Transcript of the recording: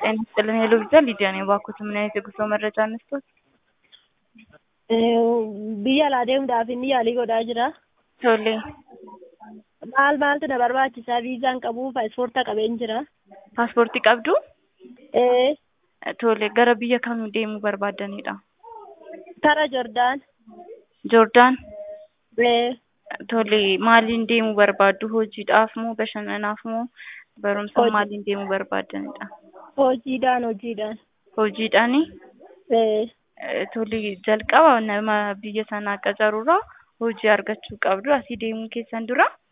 ጤና ይስጥልን ሄሎ ቪዛ ሊዲያ ነኝ። እባክዎት ምን አይነት የጉዞ መረጃ እንስጦት? biyya alaa deemuudhaaf inni yaalii godhaa jira. Tole, Maal maaltu na barbaachisa? Viizaan qabu, paaspoorta qabeen jira. paaspoortii qabdu? Ee, Tole, gara biyya kamii deemuu barbaadanidha? Tara Jordaan. Joordaan? Ee, Tole, maaliin deemuu barbaaddu? Hojiidhaaf moo bashannanaaf moo barumsa Hojii. maaliin deemuu barbaadanidha? hojiidhaan hojiidhaan. Hojiidhaani? Ee, Eh, Tole, jalqaba nama biyya sanaa qacarurraa hojii argachuu qabdu. Asii deemuu keessan dura